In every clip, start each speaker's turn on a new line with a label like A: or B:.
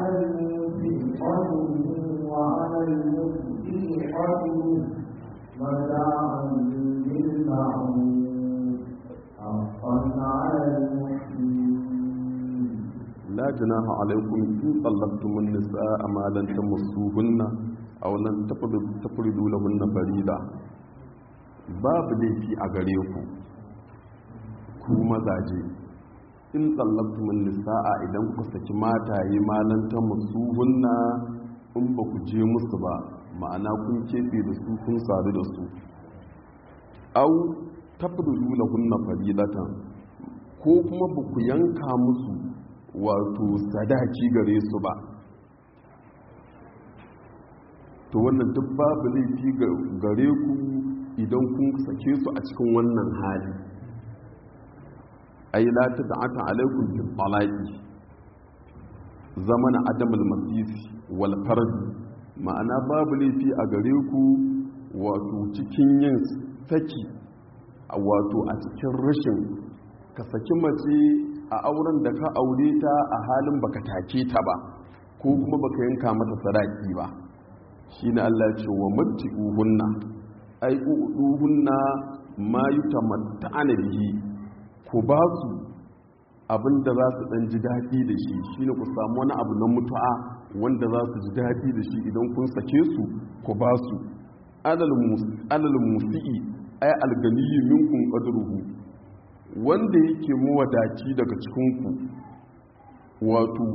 A: الموسع قدره وعلى المسيء قدره متاعا بالمعروف حقا على المحسنين
B: لا جناح عليكم إن طلقتم النساء ما لن تمسوهن أو لن تفردوا لهن فريضة babu laifi a gare ku ku mazaje in tsallaktumin nisa'a idan kuka saki mataye malanta musuhunna in ba ku je musu ba ma'ana kun keɓe da su kun sadu da su au tafrudu lahunna fadilatan ko kuma ba ku yanka musu wato sadaki gare su ba to wannan duk babu laifi gare ku idan kun sake su a cikin wannan hali ai la ta da'ata alaikum bil talaqi zamana adamul masisi wal fard ma'ana babu laifi a gare ku wato cikin yin saki wato a cikin rashin ka saki mace a auren da ka aure ta a halin baka take ta ba ko kuma baka yanka mata sadaki ba shine Allah ya ce wa matti'uhunna ai uduhunna ma yutamatta'ana bihi ku ba su abinda za su dan ji daɗi da shi shine ku samu wani abu na mutu'a wanda za su ji daɗi da shi idan kun sake su ku ba su alal musi'i ai alganiyi minkum qadruhu wanda yake mawadaci daga cikin ku wato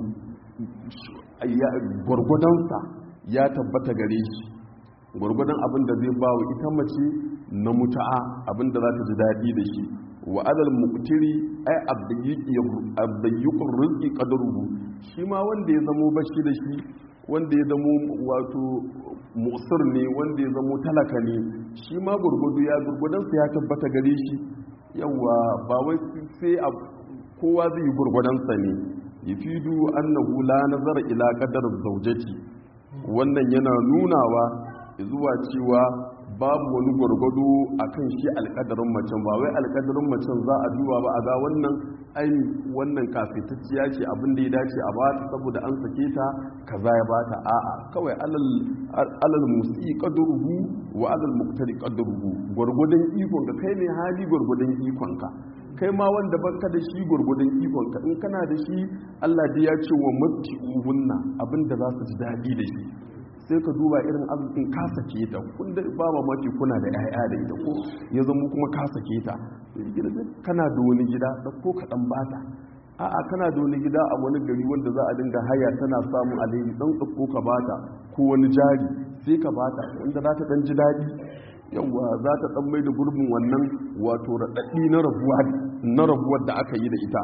B: gwargwadonsa ya tabbata gare shi gwargwadon abin da zai ba wa ita mace na mutu'a abin da za ta ji daɗi da shi wa adal muqtiri ai abdayyukun rizqi qadruhu shi ma wanda ya zamo bashi da shi wanda ya zamo wato musir ne wanda ya zamo talaka ne shi ma gurgudu ya gurgudan sa ya tabbata gare shi yawa ba wai sai kowa zai yi gurgudan sa ne yafidu annahu la nazara ila qadar zawjati wannan yana nunawa zuwa cewa babu wani gwargwado a kan shi alkadarin macen ba wai alkadarin macen za a duba ba a ga wannan aini wannan kafetacciya ce abin da ya dace a bata saboda an sake ta kaza ya bata a'a kawai alal musi qadruhu wa alal muqtari qadruhu gwargwadon ikon ka kai ne hali gwargwadon ikon ka kai ma wanda baka da shi gwargwadon ikon ka in kana da shi Allah dai ya ce wa matti'uhunna abin da za su ji daɗi da shi sai ka duba irin arzikin ka sake ta kun da ba mamaki kuna da 'ya'ya da ita ko ya zama kuma ka sake ta kana da wani gida da ko ka dan bata a'a kana da wani gida a wani gari wanda za a dinga haya tana samun alheri dan ko ka bata ko wani jari sai ka bata wanda za ta dan ji daɗi yawa za ta dan mai da gurbin wannan wato raɗaɗi na rabuwa na rabuwar da aka yi da ita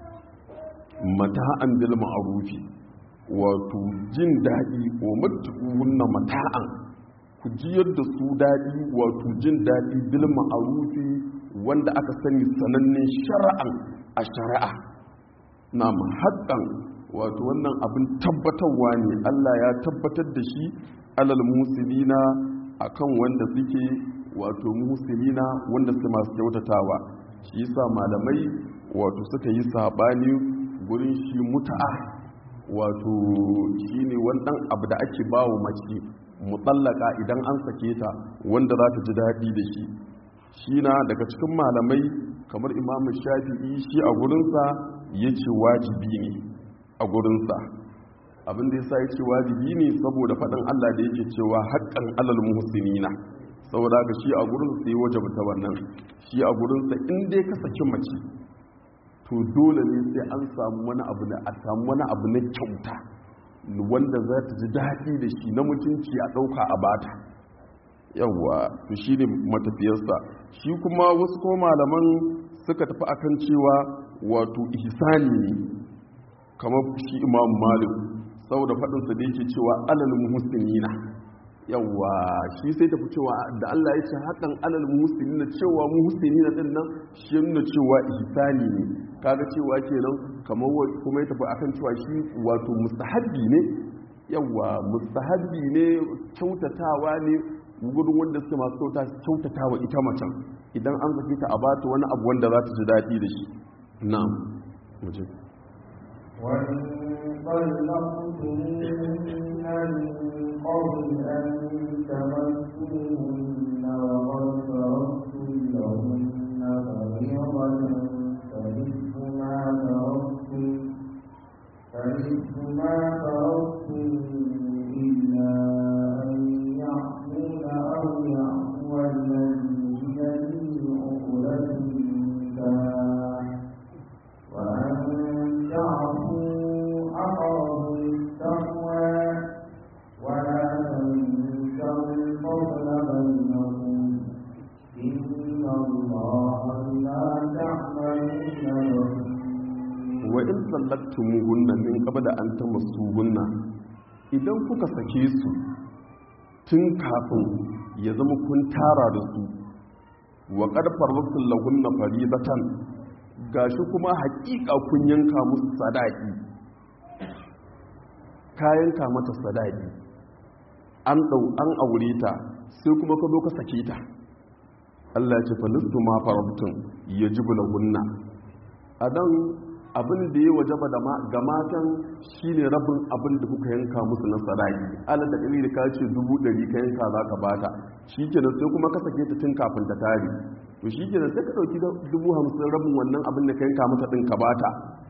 B: mata'an bil ma'rufi wato jin daɗi wa matuƙunna mata'an ku ji yadda su daɗi wato jin daɗi bil ma'arufi wanda aka sani sanannen shara'an a shari'a na haƙƙan wato wannan abin tabbatarwa ne Allah ya tabbatar da shi alal musulina akan wanda suke wato musulina wanda su masu kyautatawa shi yasa malamai wato suka yi saɓani gurin shi muta'a wato shi ne wannan abu da ake ba wa mace mutsallaka idan an sake ta wanda za ta ji daɗi da shi shi na daga cikin malamai kamar imamu shafi'i shi a gurinsa ya ce wajibi ne a gurinsa abin da ya sa ya ce wajibi ne saboda faɗin allah da yake cewa haƙƙan alal muhsinina saboda ga shi a gurinsa sai wajabta wannan shi a gurinsa in dai ka saki mace to dole ne sai an samu wani abu na a samu wani abu na kyauta wanda za ta ji daɗi da shi na mutunci a ɗauka a bata yawwa to shi ne matafiyarsa shi kuma wasu kuma malaman suka tafi akan cewa wato ihsani ne kamar shi imam malik saboda faɗinsa da yake cewa alal muhsinina yawwa shi sai tafi cewa da Allah ya ce hakan alal muhsinina cewa muhsinina din nan shi nuna cewa ihsani ne kaga cewa kenan kamar kuma ya tafi akan cewa shi wato mustahabbi ne yawwa mustahabbi ne kyautatawa ne gudun wanda suke masu kyauta kyautatawa ita macen idan an zaki ta a bata wani abu wanda za ta ji daɗi da shi na'am muje
A: وإن طلقتموهن من قبل أن تمسوهن وقد فرضتم لهن فريضة فنصف ما فرضتم فنصف ما فرضتم إلا أن يعفون أو يعفو الذي بيده عقدة النكاح وأن تعفوا أقرب للتقوى ولا تنسوا الفضل بينكم إن الله بما تعملون بصير
B: wa in sallaktumuhunna min qabla an tamassuhunna idan kuka sake su tun kafin ya zama kun tara da su wa qad farrasul lahunna faridatan gashi kuma haƙiƙa kun yanka musu sadaki ka yanka mata sadaki an dau an aure ta sai kuma ka zo ka sake ta Allah ya ce fa nisfu ma faradtum yajibu lahunna adan abin da ya wajaba da ga matan shine rabin abin da kuka yanka musu na sadaki alal da da ka ce dubu ɗari ka yanka za ka bata shikenan sai kuma ka sake ta tun kafin ta tare to shikenan sai ka ɗauki dubu hamsin rabin wannan abin da ka yanka mata ɗin ka bata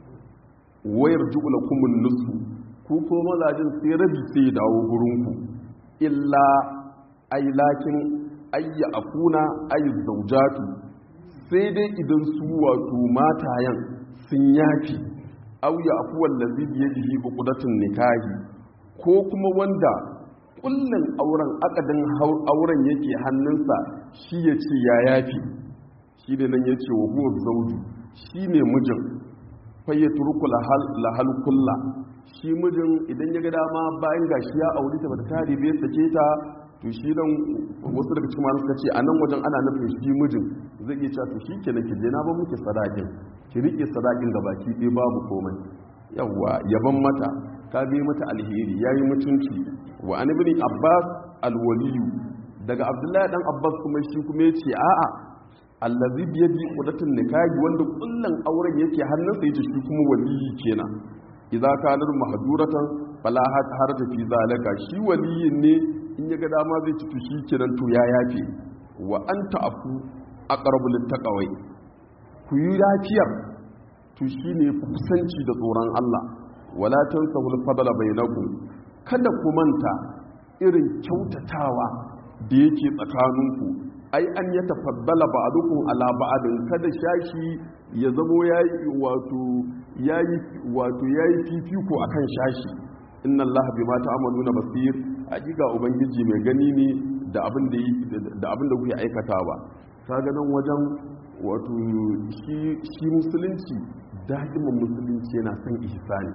B: wayar ju'ula kumun nusu ku ko mazajin sai rabi sai ya dawo gurinku illa ai lakin ayya akuna ay zaujatu sai dai idan su wato matayen sun yafi auya afuwan lazi biye jihi bukudatun nikahi ko kuma wanda kullum auren akadin auren yake hannunsa shi ya ce ya yafi shi ne nan ya ce wa huwa zauju shi ne mijin fayya turku lahal kulla shi mijin idan ya ga dama bayan gashi ya auri ta bata tare bai sake ta to shi dan wasu daga cikin masu suka ce a nan wajen ana nufin shi mijin zai iya cewa to shi kenan ki je na ba muke sadakin ki rike sadakin ga baki ɗaya babu komai yawwa yaban mata ka bi mata alheri yayi mutunci wa an ibn abbas alwaliyu daga abdullahi dan abbas kuma shi kuma yace a'a allazi bi yadi qudatun nikahi wanda kullun auren yake hannunsa yace shi kuma waliyi kenan idza kana mahduratan fala harja fi zalika shi waliyin ne in ya ga dama zai ci shi kiran to ya yafe wa an ta'afu aqrabu littaqawai ku yi lafiyar to shine kusanci da tsoron Allah wala tansahul fadla bainakum kada ku manta irin kyautatawa da yake tsakaninku ai an ya tafaddala ba'dukum ala ba'din kada shashi ya zamo yayi wato yayi wato yayi fifiko akan shashi inna allaha bima ta'maluna basir hakika ubangiji mai gani ne da abin da da abin da kuke aikatawa kaga nan wajen wato shi shi musulunci da'iman musulunci yana son ihsani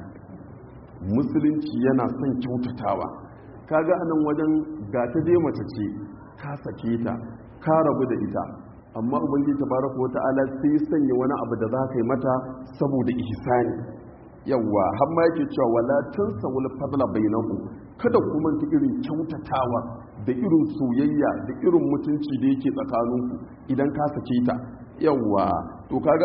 B: musulunci yana son kyautatawa kaga anan wajen ga ta dai mace ce ka sake ta ka rabu da ita amma ubangiji tabaraka wata'ala sai sanya wani abu da za ka yi mata saboda ihsani yawwa har ma yake cewa wala tansa wal fadla bainakum kada ku manta irin kyautatawa da irin soyayya da irin mutunci da yake tsakaninku idan ka sake ta yawwa to kaga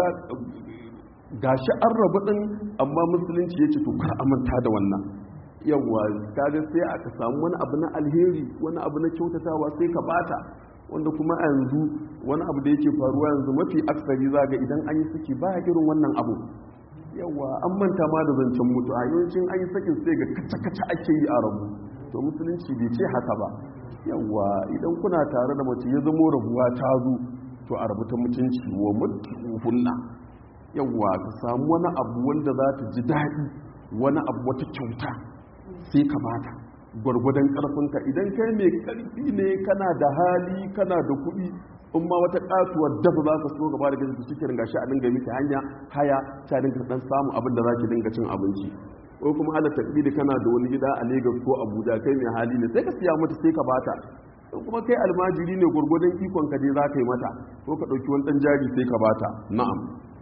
B: gashi an rabu din amma musulunci yace to kar amanta da wannan yawwa kaga sai aka samu wani abu na alheri wani abu na kyautatawa sai ka bata wanda kuma a yanzu wani abu da yake faruwa yanzu mafi aksari zaga idan an yi saki ba irin wannan abu yawa an manta ma da zancen mutu a yawancin an yi sakin sai ga kaca-kaca ake yi a rabu to musulunci bai ce haka ba yawa idan kuna tare da mace ya zamo rabuwa ta zo to a rabu ta mutunci wa mutuhunna yawa ka samu wani abu wanda za ta ji daɗi wani abu wata kyauta sai ka bata gwargwadon ƙarfinka idan kai mai ƙarfi ne kana da hali kana da kuɗi in ma wata katuwar dafa za ka so gaba da gaji cikin gashi a dinga miki hanya haya ta dinga dan samu abin da za ki dinga cin abinci ko kuma ala takbiri kana da wani gida a Lagos ko Abuja kai mai hali ne sai ka siya mata sai ka bata in kuma kai almajiri ne gurgurdan ikon ka dai za ka yi mata ko ka dauki wani dan jari sai ka bata na'am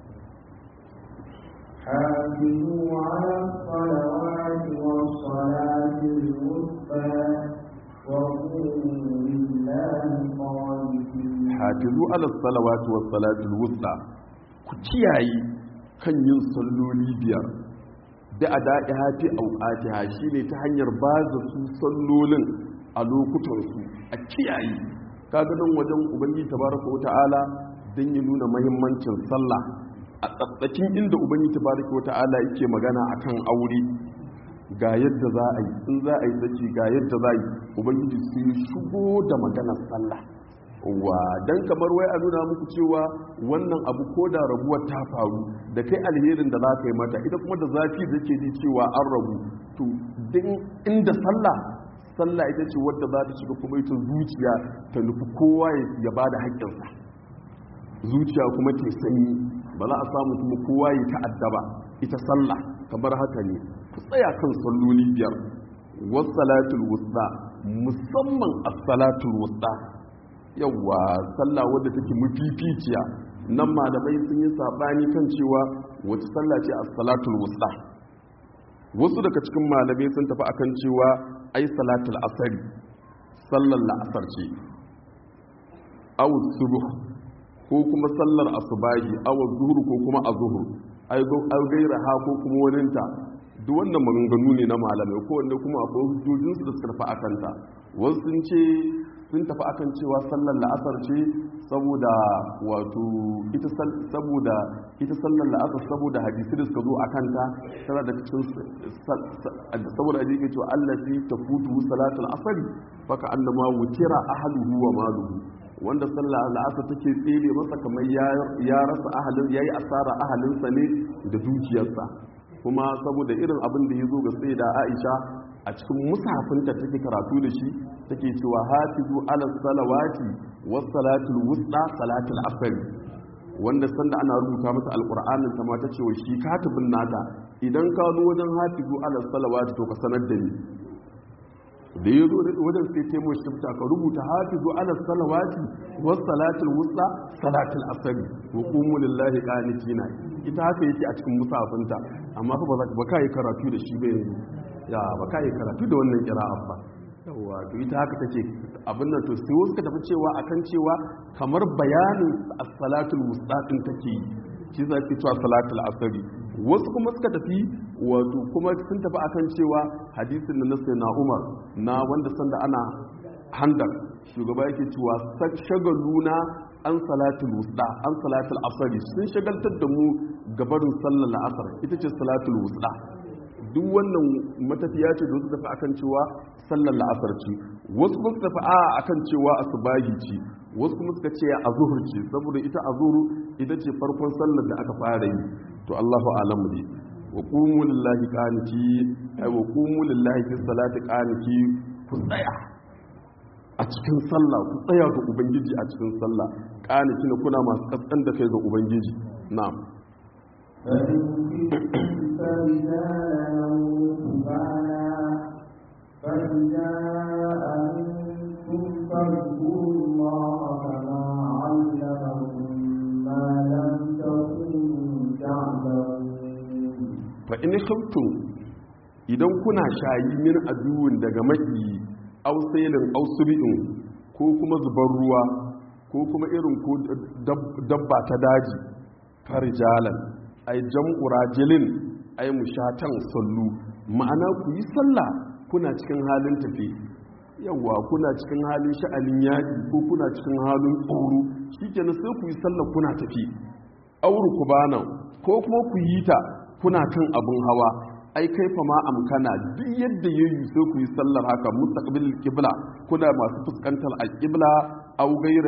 A: حافظوا على الصلوات والصلاة الوسطى وقوموا لله قانتين
B: hafizu ala salawati was salatul wusta ku kiyaye kan yin salloli biyar da a daɗi hafi auƙatiha shi ne ta hanyar ba da su sallolin a lokutansu a kiyaye kaganin wajen ubangiji tabaraka wa ta'ala don ya nuna mahimmancin sallah a tsatsakin inda ubangiji tabaraka wa ta'ala yake magana akan aure ga yadda za a yi in za a yi saki ga yadda za a yi ubangiji su shigo da maganar sallah wa dan kamar wai a nuna muku cewa wannan abu ko da rabuwar ta faru da kai alherin da za ka yi mata ita kuma da zafi da ke ji cewa an rabu to din inda sallah sallah ita ce wadda za ta shiga kuma ita zuciya ta nufi kowa ya ba da haƙƙinsa zuciya kuma ke sanyi ba za a samu kuma kowa ya ta'addaba ita sallah kamar haka ne ku tsaya kan salloli biyar wasu salatul wusta musamman as-salatul wusta yawwa sallah wadda take mafificiya nan malamai sun yi sabani kan cewa wata sallah ce as-salatul wusta wasu daga cikin malamai sun tafi akan cewa ai salatul asari sallar la'asar ce aw subuh ko kuma sallar asubahi aw zuhur ko kuma azhur ai ai gaira ha ko kuma waninta duk wannan maganganu ne na malamai ko wanda kuma akwai hujjojinsu da suka tafi akanta wasu sun ce sun tafi akan cewa sallar la'asar ce saboda wato ita saboda ita sallar la'asar saboda hadisi da suka zo a kanta tana da cikin saboda hadisi ke cewa allafi tafutu salatul asari faka annama wutira ahluhu wa maluhu wanda sallar la'asar take tsere masa kamar ya rasa ahalin yayi asara ahalinsa ne da dukiyarsa kuma saboda irin abin da ya zo ga sai da Aisha a cikin musafinta take karatu da shi take cewa hafizu ala salawati was salatul wusta salatul asr wanda sanda ana rubuta mata alqur'anin ta ma tace wa shi katibin nata idan ka zo wajen hafizu ala salawati to ka sanar da ni da ya zo wajen sai taimo shifta ka rubuta hafizu ala salawati was salatul wusta salatul asr wa qumu lillahi qanitina ita haka yake a cikin musafinta amma fa ba ka yi karatu da shi ba yanzu ya ba ka yi karatu da wannan kira'ar ba yawa to ita haka take abin nan to sai wasu ka tafi cewa akan cewa kamar bayanin as-salatul mustaqim take yi shi za ki cewa salatul asri wasu kuma suka tafi wato kuma sun tafi akan cewa hadisin da nasu na Umar na wanda sanda ana handar shugaba yake cewa shagaluna an salatul wusta an salatul asri sun shagaltar da mu gabarin sallar la'asar ita ce salatul wusta duk wannan matafiya ce da su tafi akan cewa sallar la'asar ce wasu kuma su tafi a akan cewa asubahi ce wasu kuma suka ce a zuhur ce saboda ita a zuhur ita ce farkon sallar da aka fara yi to Allahu alamu ne wa qumu lillahi qaniti ay wa qumu lillahi fi salati qaniti ku tsaya a cikin sallah ku tsaya ga ubangiji a cikin sallah qaniti ne kuna masu kaskan da kai ga ubangiji na'am
A: فإن كنتم فرجالا ركبانا فإذا أمنتم فاذكروا الله كما علمكم ما لم تكونوا تعلمون
B: فإن خفتم idan kuna shayi min aduwin daga maki ausailin ausubi'in ko kuma zubar ruwa ko kuma irin ko dabba ta daji farijalan ai jam'u rajilin ai mushatan sallu ma'ana ku yi sallah kuna cikin halin tafi yawa kuna cikin halin sha'anin yaƙi ko kuna cikin halin tsoro shikenan sai ku yi sallah kuna tafi auru ku bana ko kuma ku yi ta kuna kan abin hawa ai kaifa ma amkana duk yadda yayi sai ku yi sallar haka mustaqbil qibla kuna masu fuskantar al-qibla aw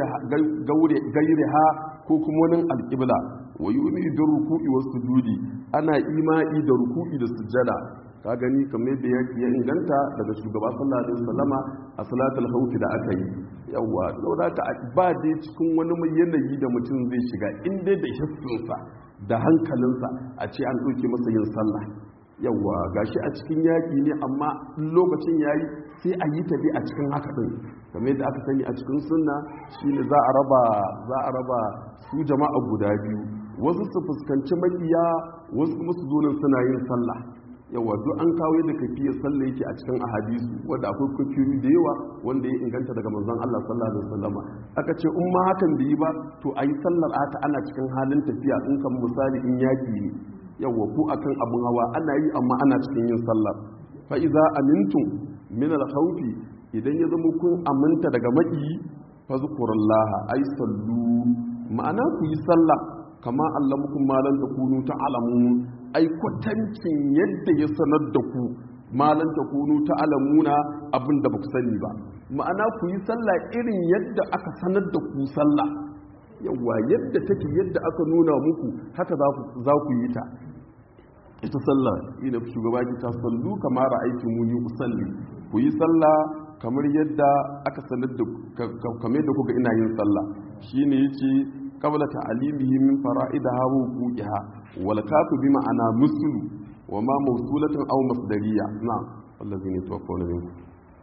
B: gairiha ko kuma wani al-qibla wa yumi da ruku'i wa sujudi ana imani da ruku'i da sujjada ka gani kamar yadda ya inganta daga shugaba sallallahu alaihi wasallama a salatul khawf da aka yi yawa saboda ka ba dai cikin wani mai yanayi da mutum zai shiga in dai da hissinsa da hankalinsa a ce an ɗauke masa yin sallah yawa gashi a cikin yaƙi ne amma lokacin yayi sai a yi tafi a cikin haka ɗin kamar yadda aka sani a cikin sunna shine za a raba za a raba su jama'a guda biyu wasu su fuskanci makiya wasu kuma su zo nan suna yin sallah yawa duk an kawo yadda kafiyar sallah yake a cikin ahadisu wanda akwai kafiyoyi da yawa wanda ya inganta daga manzon Allah sallallahu alaihi wasallama aka ce in ma hakan da yi ba to ayi sallar ata ana cikin halin tafiya in kan misali in yaki ne yawa ku akan abun hawa ana yi amma ana cikin yin sallah fa iza amintum min al-khawfi idan ya zama kun aminta daga maki fazkurullaha ay sallu ma'ana ku yi sallah kama allamukum ma lan takunu ta'lamun ai kwatancin yadda ya sanar da ku ma lan takunu ta'lamuna abinda ba ku sani ba ma'ana ku yi sallah irin yadda aka sanar da ku sallah yawa yadda take yadda aka nuna muku haka za ku yi ta ita sallah ina shugaba ki ta sallu kamar ra'aytu mu yi usalli ku yi sallah kamar yadda aka sanar da kamar yadda kuka ina yin sallah shine yace qabla ta'limihi min fara'idaha wa wuqiha wal kafu bi ma'ana muslu wa ma mawsulatan aw masdariya na'am allazina tawaffawna minkum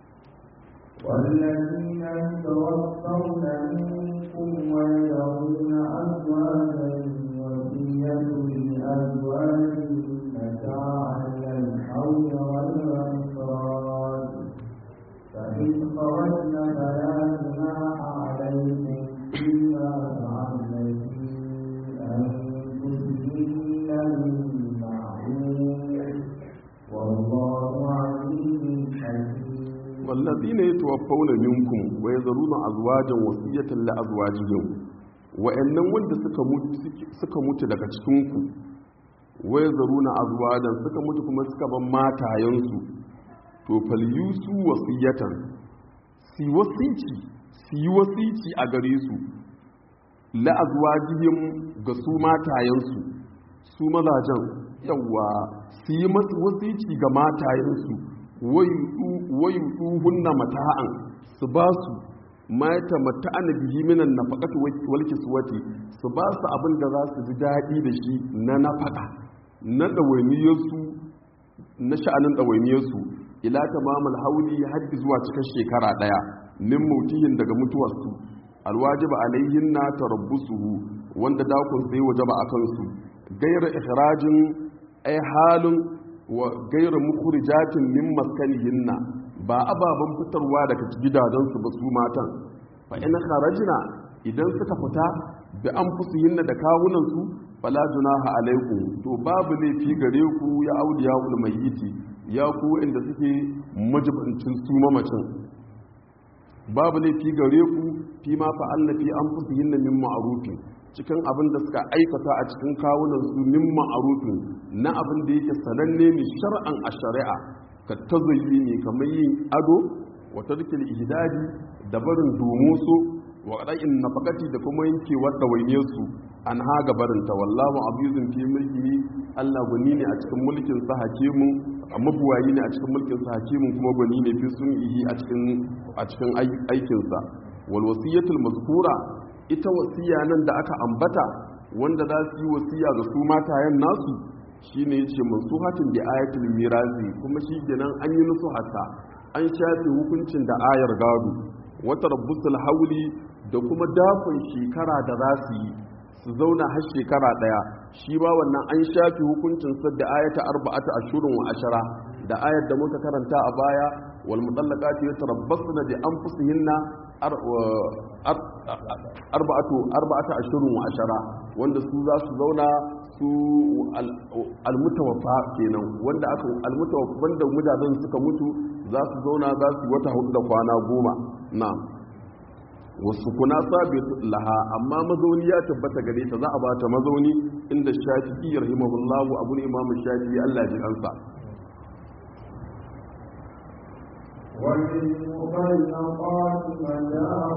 A: والذين يتوفون منكم ويذرون أزواجا وصية لأزواجهم متاعا إلى الحول والإخراج فإن خرجن فلا جناح عليكم فيما فعلن في أنفسهن من معروف والله عليم حكيم
B: والذين يتوفون منكم ويذرون أزواجا وصية لأزواجهم wa'annan wanda suka mutu daga cikinku waya zaruna azwajan suka mutu kuma suka ban matayensu to falyusu wasiyatan si wasici si yi wasici a gare su la azwajihim ga su matayensu su mazajen yawa su yi masu wasici ga matayensu wayu hunna mata'an su ba su mata mata'an bihi minan nafaqati wal kiswati su ba su abin da za su ji daɗi da shi na nafaka na ɗawainiyarsu na sha'anin ɗawainiyarsu ila tamamul hauli har zuwa cikin shekara ɗaya min mautihin daga mutuwarsu alwajiba alaihin na tarabbusuhu wanda dakon sai wajaba a kansu gaira ikhrajin ai halin wa gaira mukhrijatin min maskanihinna ba ababen fitarwa daga gidajensu ba su matan fa in kharajna idan suka fita bi anfusihinna da kawunansu fala junaha alaikum to babu laifi gare ku ya auliya ul mayyiti ya ku inda suke majibancin su mamacin babu laifi gare ku fi ma fa'alna fi anfusihinna min ma'rufin cikin abin da suka aikata a cikin kawunan su min ma'rufin na abin da yake sananne ne shar'an a shari'a ka ne kamar yin ado wa tarkil ihdadi da barin domoso wa qada'in nafaqati da kuma yankewar dawainiyar su an haga barinta wallahu abuzun fi mulki Allah gwani ne a cikin mulkin sa hakimun mabuwayi ne a cikin mulkin sa hakimun kuma gwani ne fi sun'ihi a cikin a cikin aikin sa wal wasiyatul mazkura ita wasiya nan da aka ambata wanda za su yi wasiya ga su matayen nasu shine yace mansuhatin bi ayatul mirasi kuma shi kenan an yi nusu hatta an shafe hukuncin da ayar gado wata rabbusul hauli da kuma dafin shekara da za su yi su zauna har shekara daya shi ba wannan an shafi hukuncin sa da ayata arba'ata ashurun wa ashara da ayar da muka karanta a baya wal mutallaqati yatarabbasna bi anfusihinna arba'atu arba'ata ashurun wa ashara wanda su za su zauna su almutawaffa kenan wanda aka almutawaffa wanda mudadan suka mutu za su zauna za su wata hudu da kwana goma na'am wasu kuna sabi laha amma mazauni ya tabbata gare ta za a ba ta mazauni inda shafi'i rahimahullahu abun imam shafi'i Allah ji ansa
A: والمطلقات متاع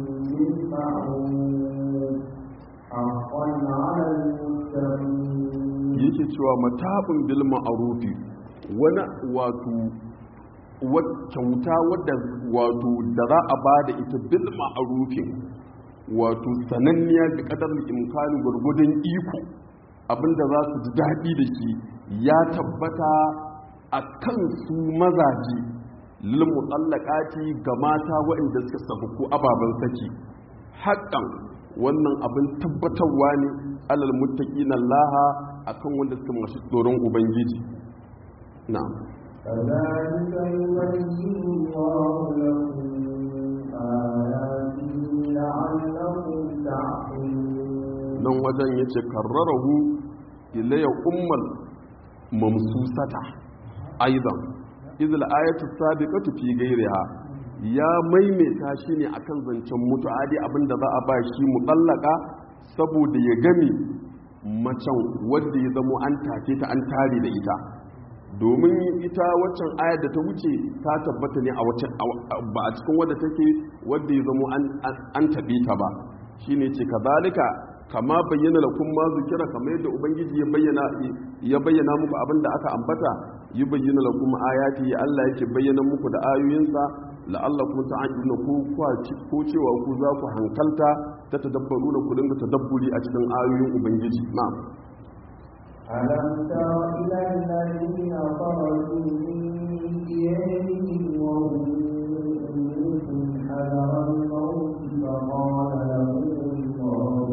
A: بالمعروف حقا على المتقين
B: yake cewa matabun bil ma'rufi wani wato kyauta wadda wato da za a ba da ita bil ma'arufin wato sananniya da kadar imkanin gwargwadon iko abinda za su ji daɗi da shi ya tabbata a kan su mazaje lilmu tsallakati ga mata waɗanda suka sabu ko ababen saki haƙƙan wannan abin tabbatarwa ne alal muttaqina laha akan wanda suka masu tsoron ubangiji na'am
A: كذلك يبين الله لكم آياته لعلكم تعقلون
B: nan wajen ya ce karrarahu ilayya ummal mamsusata aidan izil ayatu sabiqatu fi ghayriha ya maimaita shi ne akan zancen mutu'adi abinda za a ba shi mutallaka saboda ya gami macen wadda ya zamo an take ta an tare da ita domin ita waccan ayar da ta wuce ta tabbata ne a waccan ba a cikin wadda take wadda ya zamo an taɓe ta ba shine ce kazalika kama bayyana lakum ma zikira kamar yadda ubangiji ya bayyana ya bayyana muku abin da aka ambata yi bayyana lakum ayati Allah yake bayyana muku da ayoyinsa la'allakum ta'qiluna ku ko cewa ku za ku hankalta ta tadabbaruna ku dinga tadabburi a cikin ayoyin ubangiji na'am
A: ألم تر إلى الذين خرجوا من ديارهم وهم ألوف حذر الموت فقال لهم الله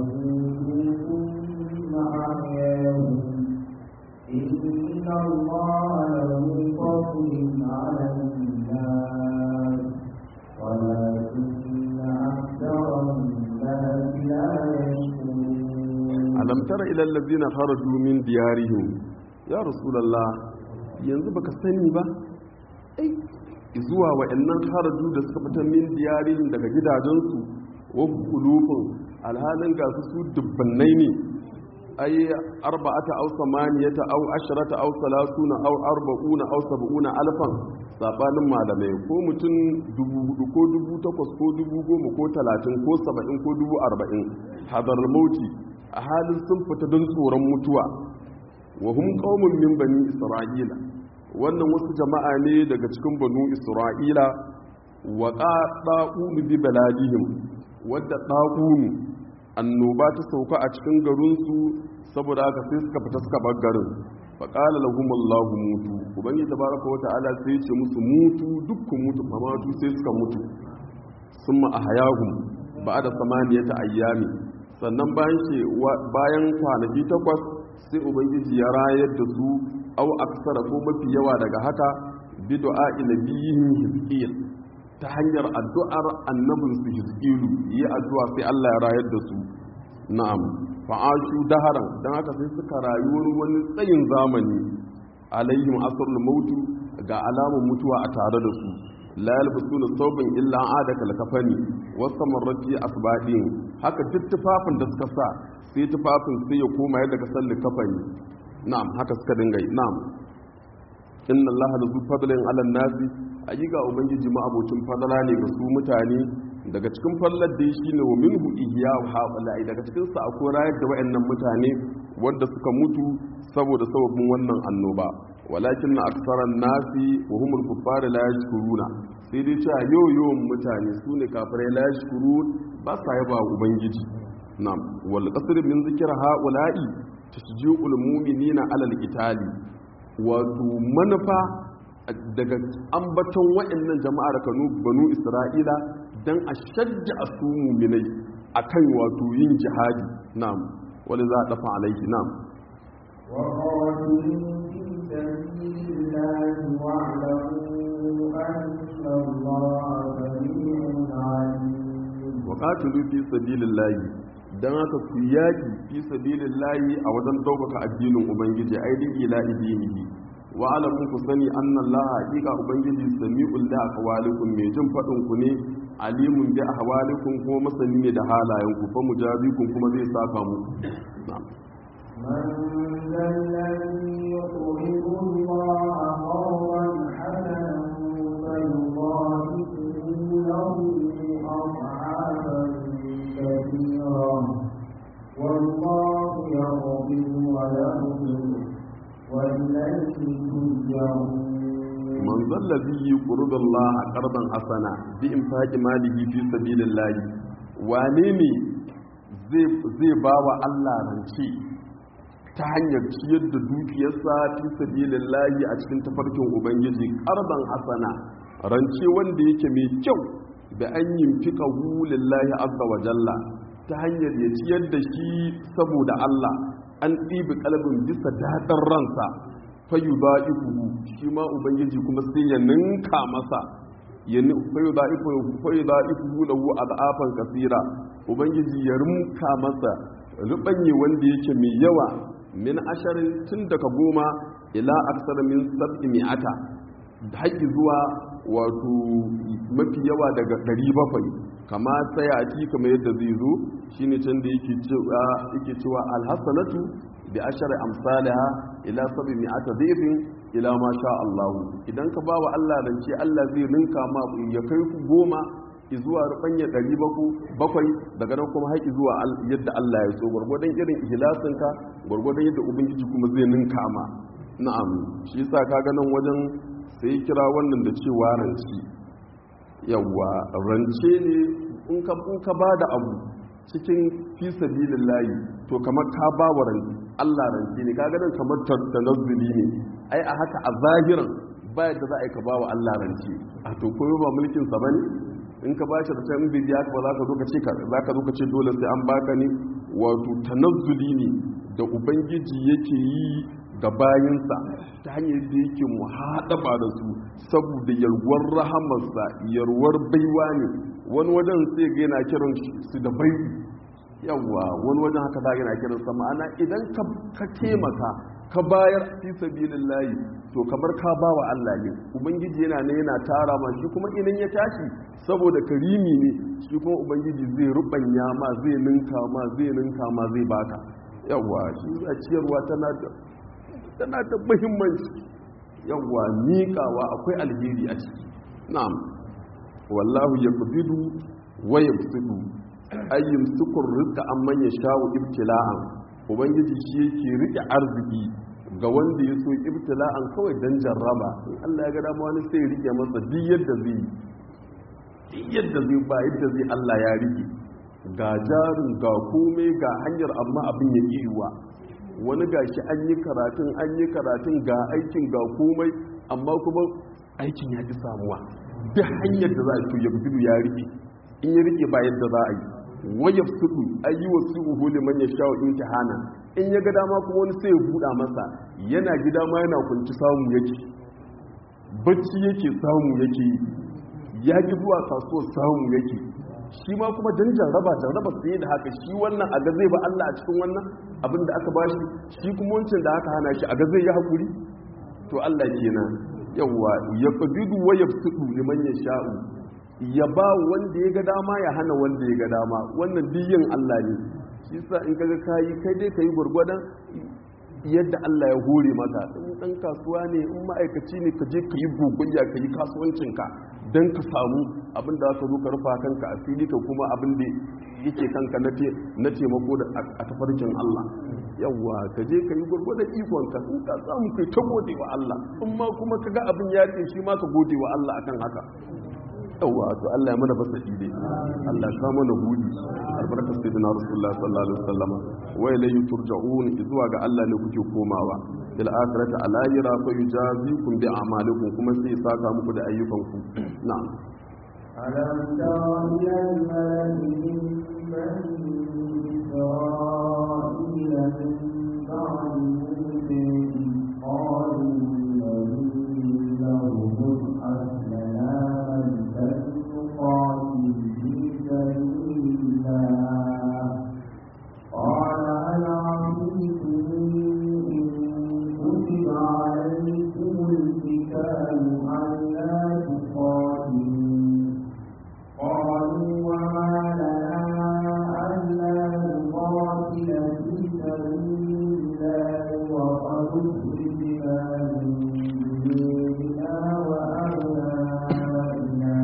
A: ثم أحياهم إن الله له فضل على الناس ولكن أكثر الناس لا يشكرون
B: alam tara ila allazina kharaju min diyarihim ya rasulullah yanzu baka sani ba ai zuwa wa'annan kharaju da suka fita min diyarihim daga gidajensu wa kulufun alhalin ga su dubbannai ne ai arba'ata aw samaniyata aw asharata aw salasuna aw arba'una aw sab'una alfan sabanin malamai ko mutum dubu hudu ko dubu takwas ko dubu goma ko talatin ko saba'in ko dubu arba'in hadar mauti a halin sun fita don tsoron mutuwa wa hum qaumun min bani isra'ila wannan wasu jama'a ne daga cikin banu isra'ila wa qada'u bi baladihim wadda da'unu annoba ta sauka a cikin garinsu saboda haka sai suka fita suka bar garin fa qala lahum allah mutu ubangi tabaraka wa ta'ala sai ce musu mutu dukkan mutu famatu sai suka mutu summa ahyahum ba'da samaniyata ayyami sannan bayan ce bayan kwanaki takwas sai ubangiji ya rayar da su au aksara ko mafi yawa daga haka bi du'a nabiyyin hizqiyal ta hanyar addu'ar annabin su hizqilu yi addu'a sai Allah ya rayar da su na'am fa'ashu daharan dan haka sai suka rayuwar wani tsayin zamani alaihim asrul mautu ga alamun mutuwa a tare da su la yalbasuna thawban illa adaka lakafani wasamarrati asbadin haka duk tufafin da suka sa sai tufafin sai ya koma yadda ka salli kafani na'am haka suka dinga yi na'am inna allaha lazu fadlin ala nasi ayyuka ubangiji ma abocin fadala ne ga su mutane daga cikin fallar da shi ne wa minhu ihya wa haula'i daga cikin sa akwai rayar da wayannan mutane wanda suka mutu saboda sababin wannan annoba walakin na aksaran nasi wa humul kuffar la yashkuruna sai dai cewa yau yawan mutane su ne kafirai la yashkurun ba sa yaba ubangiji na'am wal qasr min zikr haula'i tashji'ul mu'minina alal qitali wato manufa daga ambaton waɗannan jama'ar kanu banu isra'ila dan a shajja su mu'minai akan wato yin jihadi na'am wani za a dafa alaihi na'am
A: وقاتلوا في سبيل الله واعلموا أن الله سميع عليم
B: وقاتلوا في سبيل الله dan haka ku yaki fi sabilillahi a wajen ɗaukaka addinin ubangiji aidin ila idinihi wa alamun ku sani anna Allah haqiqa ubangiji sami'ul li aqwalikum mai jin fadin ku ne alimun bi ahwalikum ko masani ne da halayen ku fa mujabikum kuma zai saka mu na'am
A: من ذا الذي يقرض الله قرضا حسنا فيضاعفه له أضعافا كثيرا والله يقبض ويقبض وإليه ترجعون
B: man zallazi yuqridu Allah qardan hasana bi infaqi malihi fi sabilillah wane ne zai zai bawa Allah rance ta hanyar ciyar da dukiyarsa fi sabilillah a cikin tafarkin ubangiji qardan hasana rance wanda yake mai kyau da an yimfika hu lillahi azza wa jalla ta hanyar ya ciyar da shi saboda Allah an ɗibi kalbin bisa daɗin ransa fayu ba ifuhu shi ma ubangiji kuma sai ya ninka masa ya fayu ba ifuhu lahu a za'afan kasira ubangiji ya rinka masa rubanye wanda yake mai yawa min asharin tun daga goma ila aksar min sab'i mi'ata haƙi zuwa wato mafi yawa daga ɗari bakwai kama sai a ci kamar yadda zai zo shine can da yake cewa yake cewa alhasanatu bi ashari amsalha ila sab'i mi'ata dhifin ila ma sha Allah idan ka bawa Allah rance Allah zai ninka ma ya kai ku goma zuwa rubanya ɗari bakwai daga nan kuma haƙi zuwa yadda Allah ya so gwargwadon irin ihlasinka gwargwadon yadda ubangiji kuma zai ninka ma na'am shi yasa kaga nan wajen sai kira wannan da cewa rance yawa rance ne in ka in ka bada abu cikin fi sabilillahi to kamar ka ba wa rance Allah rance ne kaga nan kamar tanazzuli ne ai a haka a zahiran ba yadda za a yi ka ba wa Allah rance a to koyo ba mulkin sa bane in ka bashi da can bidiya ba za ka zo ka ce za ka zo ka ce dole sai an baka ne wato tanazzuli ne da ubangiji yake yi ga bayinsa ta hanyar da yake muhaɗaba da su saboda yalwar rahamarsa yalwar baiwa ne wani wajen sai ga yana kiran su da bai yawa wani wajen haka za yana kiran sa ma'ana idan ka taimaka ka bayar fi sabilillahi to kamar ka ba wa Allah ne ubangiji yana ne yana tara ma shi kuma idan ya tashi saboda karimi ne shi kuma ubangiji zai rubanya ma zai ninka ma zai ninka ma zai baka yawa shi a ciyarwa tana da tana da muhimmanci yawa miƙawa akwai alheri a ciki na'am wallahu yaqbidu wa yabsudu ayyum sukur rizqa amman yasha'u ibtila'an ubangiji shi yake rike arziki ga wanda ya so ibtila'an kawai dan jarraba in Allah ya ga dama wani sai rike masa duk yadda zai duk yadda zai ba yadda zai Allah ya rike ga jarin ga komai ga hanyar amma abin ya yiwa wani gashi an yi karatun an yi karatun ga aikin ga komai amma kuma aikin ya ji samuwa duk hanyar da za a to ya gudu ya rike in ya rike ba yadda za a yi wayaf sudu ayi wa suhu liman yasha'u imtihana in ya ga dama kuma wani sai ya buɗa masa yana gida ma yana kunci samu yake bacci yake samu yake ya ki zuwa kasuwar samu yake shi ma kuma dan jarraba jarraba sai da haka shi wannan a ga zai ba Allah a cikin wannan abin da aka bashi shi kuma wancan da aka hana shi a ga zai yi hakuri to Allah kenan yawa ya qabidu wa yabsudu liman yasha'u ya ba wanda ya ga dama ya hana wanda ya ga dama wannan biyin Allah ne shi sa in kaga kayi kai dai kayi gurgurdan yadda Allah ya hore maka in dan kasuwa ne in ma'aikaci ne ka je ka yi gogayya ka yi kasuwancinka don ka samu abin da aka zo ka rufa kanka a fili ka kuma abin da yake kanka na taimako da a tafarkin Allah yawwa ka je ka yi gurgurdan ikonka in ka samu kai ta gode wa Allah in ma kuma ka ga abin ya ce shi ma ka gode wa Allah akan haka yawwa to Allah ya mana fasa ide Allah ya kama na hudi albarkar sayyidina rasulullah sallallahu alaihi wasallam wa ilayhi turja'un zuwa ga Allah ne kuke komawa fil akhirati alayra fa yujazikum bi a'malikum kuma sai saka muku da ayyukanku na'am
A: ألم تر إلى الملك من بني إسرائيل من بعد موسى قالوا لئن له مصحف لنا ملكا نقاتل في سبيل الله قال هل عصيتم إن كتب عليكم القتال ألا تقاتلوا قالوا وما لنا ألا نقاتل في سبيل الله وقد أخرجنا من ديننا وأبنائنا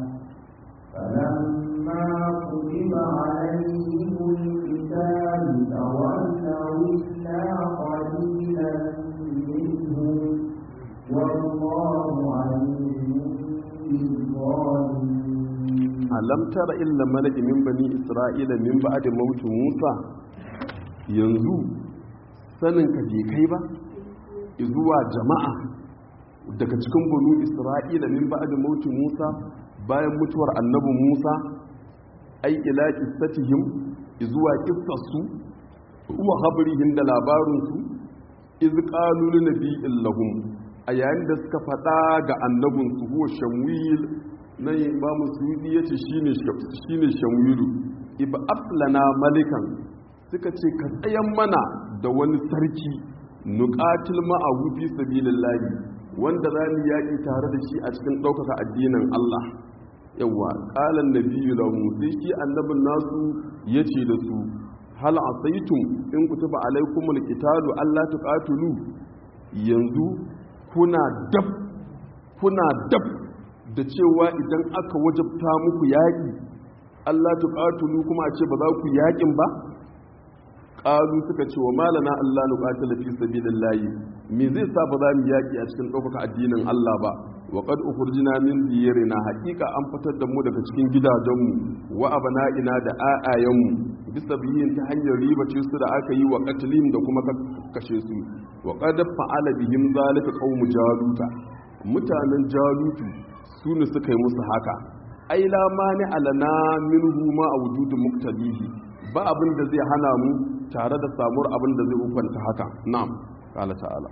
A: فلما كتب عليهم القتال تولوا إلا قليلا منهم والله عليم بالظالمين
B: alam tara illa malaki min bani isra'ila min ba'da mautu musa yanzu sanin ka je kai ba zuwa jama'a daga cikin banu isra'ila min ba'da mautu musa bayan mutuwar annabi musa ai ila qissatihim zuwa qissarsu wa habrihim da labarinsu iz qalu li nabiyyin lahum a yayin da suka faɗa ga annabinsu huwa shamwil na imamu suyudi ya ce shi ne shamwilu iba aflana malikan suka ce ka tsayan mana da wani sarki nuqatil ma'ahu fi sabilillahi wanda za mu yaƙi tare da shi a cikin ɗaukaka addinin Allah yawa ƙalan nabiyyu lahu sai shi annabin nasu yace da su hal asaitum in kutiba alaikumul qitalu alla tuqatulu yanzu kuna dab kuna dab da cewa idan aka wajabta muku yaƙi Allah tuqatulu kuma a ce ba za ku yaƙin ba qalu suka ce wa malana Allah nuqatila fi sabilillahi me zai sa ba za mu yaƙi a cikin ɗaukaka addinin Allah ba wa qad ukhrijna min diyarina haqiqa an fitar da mu daga cikin gidajenmu wa abana'ina da ayayanmu bisa biyin ta hanyar ribace su da aka yi wa qatlim da kuma kashe su wa qad fa'ala bihim zalika qaumu jaluta mutanen jalutu su ne suka yi musu haka ai la mani alana minhu ma awjudu muqtadihi ba abin da zai hana mu tare da samuwar abin da zai hukunta haka na'am qala ta'ala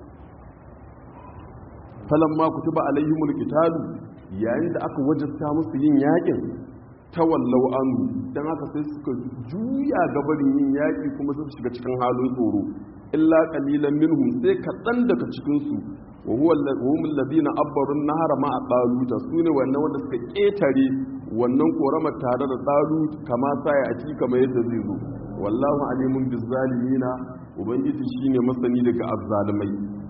B: falamma kutiba alaihimul qitalu yayin da aka wajabta musu yin yakin tawallau anhu dan haka sai suka juya gabarin yin yaki kuma suka shiga cikin halin tsoro illa qalilan minhum sai kaɗan daga cikin su wa huwa hum alladhina abbaru an-nahara ma'a talut sune wannan wanda suka ketare wannan korama tare da talut kama sai a ci kamar yadda zai zo wallahu alimun bizzalimina ubangiji shine masani daga azzalimai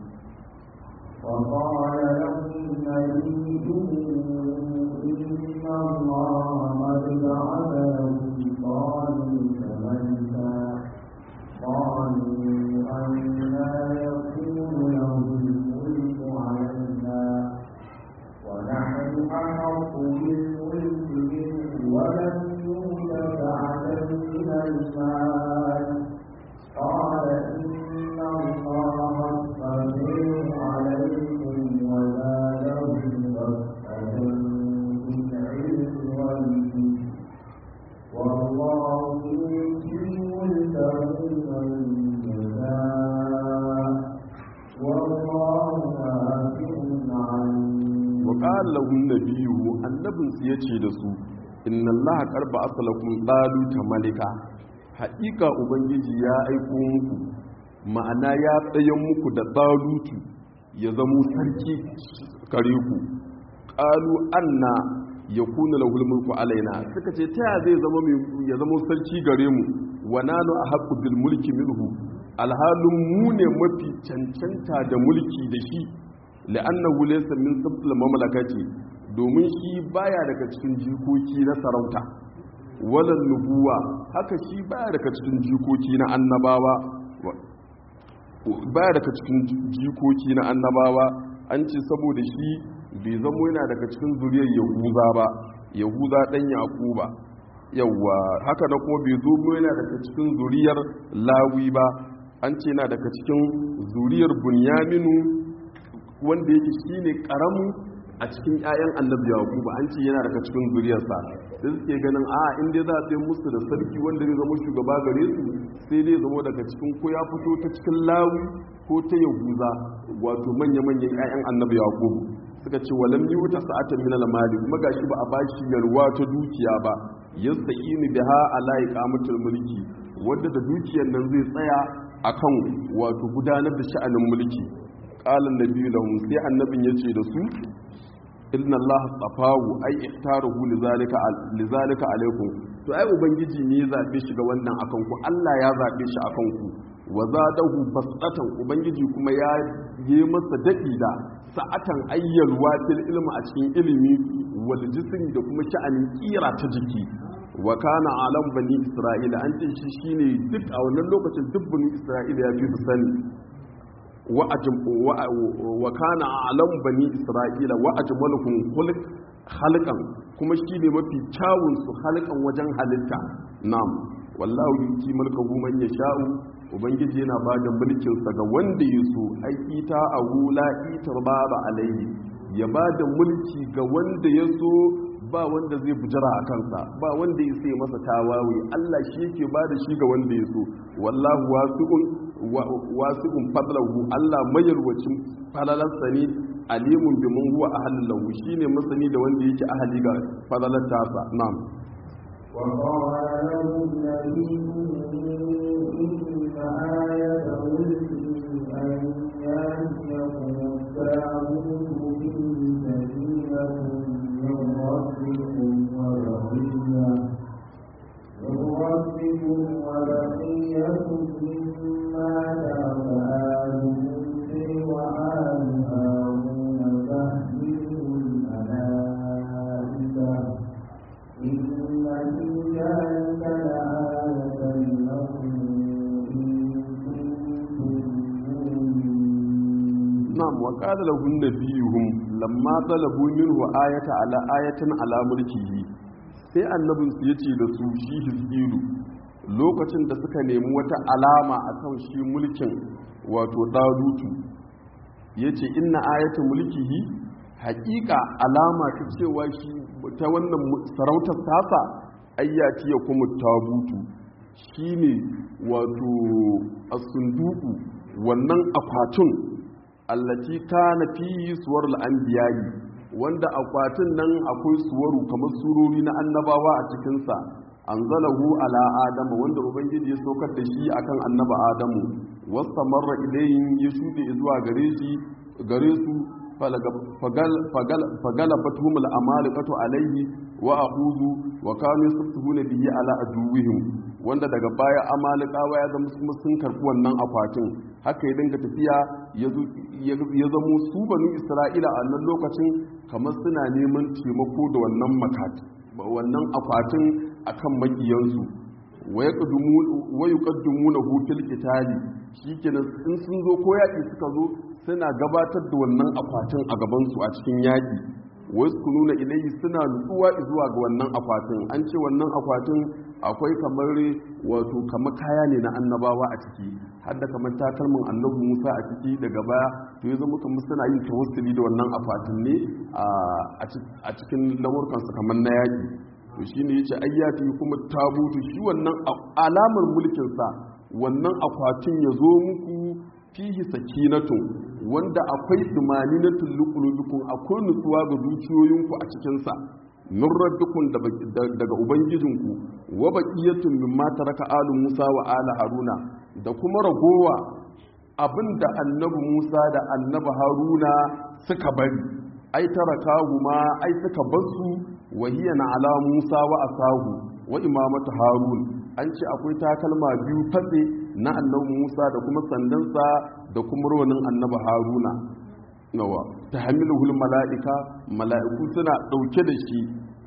A: وقال لهم نبيهم إن الله قد بعث لكم طالوت ملكا قالوا أنا يكون له الملك علينا ونحن أحق بالملك منه ولم يؤت سعة من المال قال إن الله اصطفيه عليكم وزاده بسطة في العلم والجسم والله يؤتي ملكه من يشاء والله واسع عليم
B: وقال لهم نبيه annabin su yace da su inna allaha qarba asalakum taluta malika haƙiƙa ubangiji ya aiko muku ma'ana ya tsayen muku da talutu ya zamo sarki kare ku qalu anna yakunu lahul mulku alaina suka ce ta zai zama ya zama sarki gare mu wa nanu ahqqu bil mulki minhu alhalin mu ne mafi cancanta da mulki da shi la'annahu laysa min sabtil mamlakati domin shi baya daga cikin jikoki na sarauta walan nubuwa haka shi baya daga cikin jikoki na annabawa baya daga cikin jikoki na annabawa an ce saboda shi bai zamo yana daga cikin zuriyar yahuza ba yahuza dan yaquba yawa haka na kuma bai zo yana daga cikin zuriyar lawi ba an ce yana daga cikin zuriyar bunyaminu wanda yake shine karamu a cikin 'ya'yan annabi yaquba an ce yana daga cikin zuriyarsa sai suke ganin a in dai za a sai musu da sarki wanda zai zama shugaba gare su sai dai zama daga cikin ko ya fito ta cikin lawi ko ta yahuza wato manya-manyan 'ya'yan annabi yaqubu suka ce walam yi wuta sa'atan min al-mali kuma gashi ba a bashi yalwa ta dukiya ba yasta'inu biha ala iqamatul mulki wanda da dukiyar nan zai tsaya akan wato gudanar da sha'anin mulki qala an-nabiyyu lahum sai annabin yace da su inna Allah tsafahu ai ihtaruhu lizalika lizalika alaikum to ai ubangiji ne ya zabe shi ga wannan akan ku Allah ya zabe shi akan ku wa zadahu basatan ubangiji kuma ya yi masa dadi da sa'atan ayyalwa fil ilmi a cikin ilimi wal jismi da kuma sha'anin kira ta jiki wa kana alam bani isra'ila an ce shi shine duk a wannan lokacin duk bani isra'ila ya fi su sani wa kana alam bani isra'ila wa ajmaluhum khulq halqan kuma shine mafi kyawun su halqan wajen halitta na'am wallahu yuti mulkahu man yasha'u ubangiji yana bada mulkin sa ga wanda yaso ai ita ahu la itarbaba alaihi ya bada mulki ga wanda yaso ba wanda zai bujira a kansa ba wanda ya sai masa tawawe Allah shi yake bada shi ga wanda yaso wallahu wasi'un wasi'un fadlahu Allah mayarwacin falalarsa ne alimun bi mun huwa ahallahu shine masani da wanda yake ahali ga falalar tasa na'am
A: وقال لهم نبيهم آية ملكه أن يأتيكم التابوت فيه سكينة من ربكم وبقية من ربكم وبقية مما ترك آل موسى وآل هارون تحمله الملائكة إن في ذلك لآية لكم إن كنتم مؤمنين
B: na'am wa qala lahum nabiyuhum lamma talabu minhu ayata ala ayatin ala mulkihi sai annabin su yace da su shi hizkilu lokacin da suka nemi wata alama akan shi mulkin wato dalutu yace inna ayata mulkihi haƙiƙa alama ta cewa shi ta wannan sarautar tasa ayyati ya kuma tabutu shine wato asunduku wannan akwatin allati kana fi suwarul anbiya'i wanda akwatin nan akwai suwaru kamar surori na annabawa a cikin sa anzalahu ala adama wanda ubangiji ya saukar da shi akan annaba adamu wastamarra ilayhim ya shude zuwa gare shi gare su fagalabathum al'amalikatu alaihi wa aqudu wa kanu yastahuna bihi ala aduwwihim wanda daga baya amalikawa ya zama kuma sun karbi wannan akwatin haka ya dinga tafiya ya zamo su banu isra'ila a nan lokacin kamar suna neman taimako da wannan makati wannan akwatin akan makiyansu wa yuqaddimuna hu fil qitali shikenan in sun zo ko yaki suka zo suna gabatar da wannan akwatin a gaban su a cikin yaki wasu ku nuna ilayhi suna nutsuwa zuwa ga wannan akwatin an ce wannan akwatin akwai kamar wato kamar kaya ne na annabawa a ciki har da kamar takalmin annabi musa a ciki daga baya to ya zama kamar suna yin tawassuli da wannan akwatin ne a cikin lamurkansu kamar na yaki to shi ne ya ce ayyati kuma tabutu shi wannan alamar mulkinsa wannan akwatin ya zo muku fihi sakinatun wanda akwai dumaninatul luqulubikum akwai nutsuwa ga dukiyoyinku a cikinsa min rabbikum daga ubangijinku wa baqiyatun mimma taraka alu musa wa ala haruna da kuma ragowa abinda annabi musa da annabi haruna suka bari ai tarakahu ma ai suka basu wahiya na ala musa wa asahu wa imamatu harun an ce akwai takalma biyu fatse na annabi musa da kuma sandansa da kuma rawanin annabi haruna nawa ta hamiluhul mala'ika mala'iku suna ɗauke da shi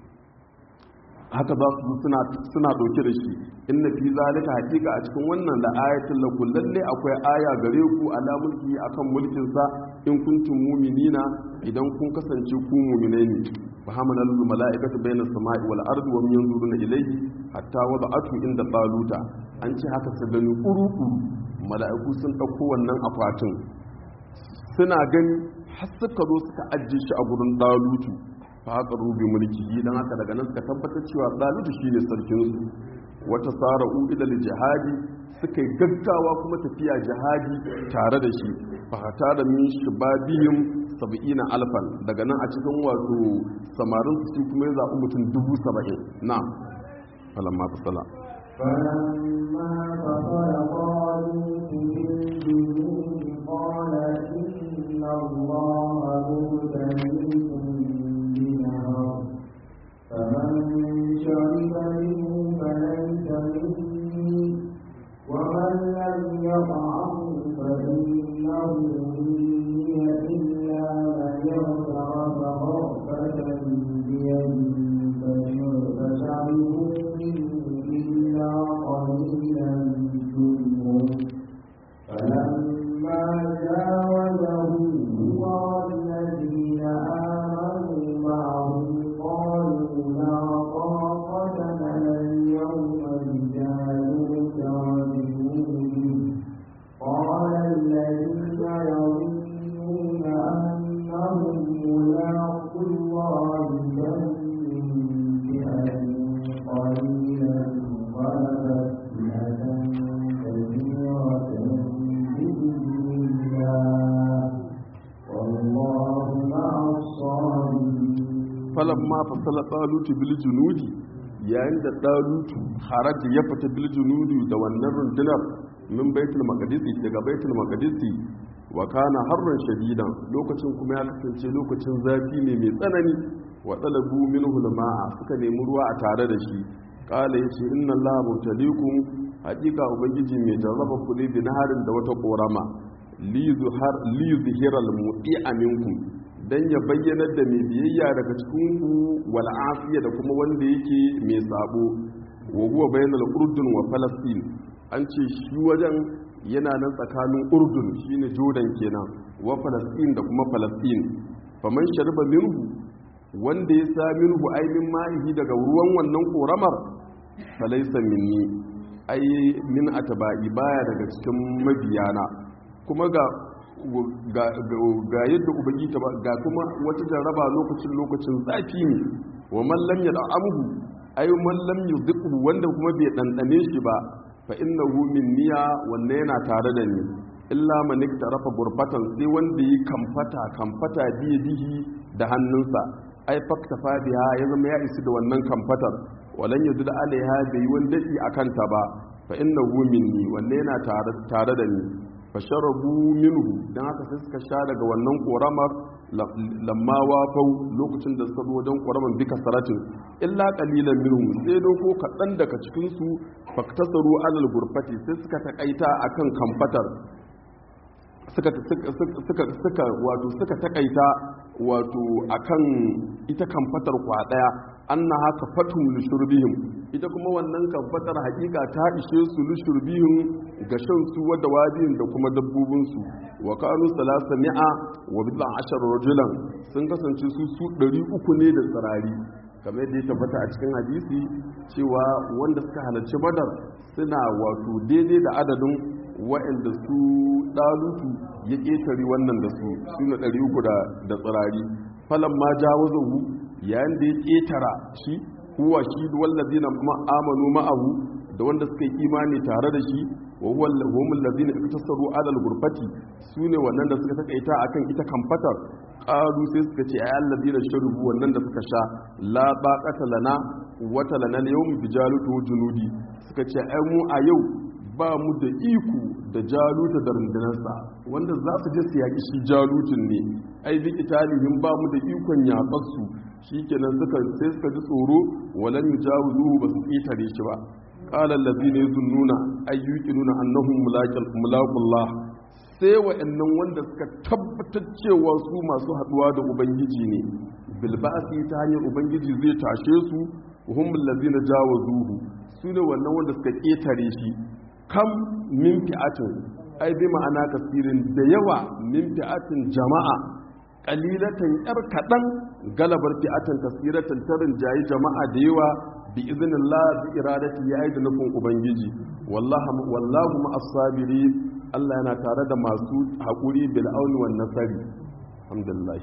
B: haka za su suna ɗauke da shi inna fi zalika haƙiƙa a cikin wannan da ayatin lakum lalle akwai aya gare ku ala mulki akan mulkin sa in kuntum mu'minina idan kun kasance ku mu'minai ne fa hamala lil mala'ikatu bayna samai wal ardi wa yanzuruna ilayhi hatta wada'atu inda taluta an ce haka su gani kuru mala'iku sun ɗauko wannan akwatin suna gani har suka zo suka ajiye shi a gurin dalutu fa haka rubi mulki dan haka daga nan suka tabbatar cewa dalutu shine sarkin su wata sara'u ila jihadi suka yi gaggawa kuma tafiya jihadi tare da shi fa hata da min shibabihim sab'ina alfan daga nan a cikin wato samarin su kuma ya zaɓi mutum dubu saba'in na'am falamma fasala
A: فلما فصل طالوت بالجنود قال إن الله مبتليكم بنهر فمن شرب منه فليس مني ومن لم يطعمه فإنه مني إلا من يغترف غرفة بيده فشربوا منه إلا قليلا منهم فلما جاوزه هو والذين آمنوا معه قالوا لا طاقة لنا اليوم بجالوت وجنوده قال الذين يظنون أنهم ملاقو الله كم من فئة قليلة غلبت فئة كثيرة بإذن الله والله مع الصابرين
B: falamma fasala talutu bil junudi yayin da talutu haraji ya fita bil junudi da wannan rundunar min baitul maqdisi daga baitul maqdisi wa kana harran shadidan lokacin kuma ya kasance lokacin zafi ne mai tsanani wa talabu minhu al-ma'a suka nemi ruwa a tare da shi qala yace inna allaha mutalikum haqiqa ubangiji mai jarraba ku ne bi naharin da wata korama li zuhar li zuhiral mu'i'a minkum dan ya bayyanar da mai biyayya daga cikin ku wal afiya da kuma wanda yake mai sabo wa huwa bainal urdun wa falastin an ce shi wajen yana nan tsakanin urdun shine jordan kenan wa falastin da kuma falastin faman shariba minhu wanda ya sa minhu ainihin ma'ihi daga ruwan wannan koramar falaisa minni ai min ataba'i baya daga cikin mabiyana kuma ga ga yadda ubangi ta ga kuma wata jarraba lokacin lokacin zafi ne wa man lam yad'amhu ay man lam yudhiqhu wanda kuma bai dandane shi ba fa innahu minniya wanne yana tare da ni illa man iktarafa gurbatan sai wanda yi kamfata kamfata biye bihi da hannunsa ai faktafa biha ya zama ya isi da wannan kamfatar walan yadda alaiha bai wani dadi akan ta ba fa innahu minni wanne yana tare da ni fasharabu minhu dan haka sai suka sha daga wannan koramar lamma wafau lokacin da suka zo wajen koramar bika saratin illa qalilan minhum sai do ko kadan daga cikin su faktasaru alal gurfati sai suka takaita akan kamfatar suka suka suka wato suka takaita wato akan ita kamfatar kwa daya anna haka fatum lishurbihim ita kuma wannan kamfatar hakika ta ishe su lishurbihim ga shan su wadda wadiyin da kuma dabbobin su wa kanu salasa mi'a wa bid'a ashar rajulan sun kasance su su 300 ne da tsirari kamar yadda ya tabbata a cikin hadisi cewa wanda suka halarci badar suna wato daidai da adadin wa'anda su dalutu ya ƙetare wannan da su suna 300 da tsirari falon ma jawazahu yayin da ya ƙetara shi huwa shi wallazi na amanu ma'ahu da wanda suka yi imani tare da shi wa huwa lahumul ladina iktasaru alal gurfati sune wannan da suka takaita akan ita kamfatar qalu sai suka ce ay alladina sharubu wannan da suka sha la baqata lana wata lana yawm bijalutu junudi suka ce ai mu a yau ba mu da iko da jaluta da rundunarsa wanda za su je su yaƙi shi jalutun ne ai bi italihim ba mu da ikon yaƙarsu shi kenan suka sai suka ji tsoro walan yujawizuhu ba su ƙetare shi ba qala allazina yazunnuna ayyuqinuna annahum mulaqullah sai wa'annan wanda suka tabbatar cewa su masu haduwa da ubangiji ne bil ba'si ta hanyar ubangiji zai tashe su hum allazina jawazuhu su ne wannan wanda suka ƙetare shi kam min fi'atin ai bi ma'ana kasirin da yawa min fi'atin jama'a qalilatan yar kadan galabar fi'atan kasiratan tarin jayi jama'a da yawa bi iznillah bi iradati yayi da nufin ubangiji wallahi wallahu ma'as sabiri Allah yana tare da masu hakuri bil auni wan nasari alhamdulillah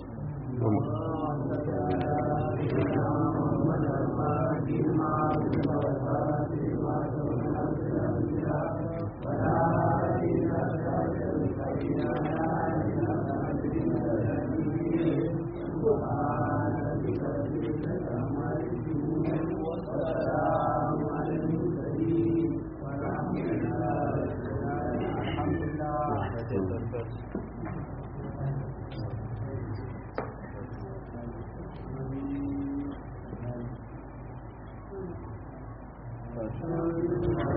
A: Thank you.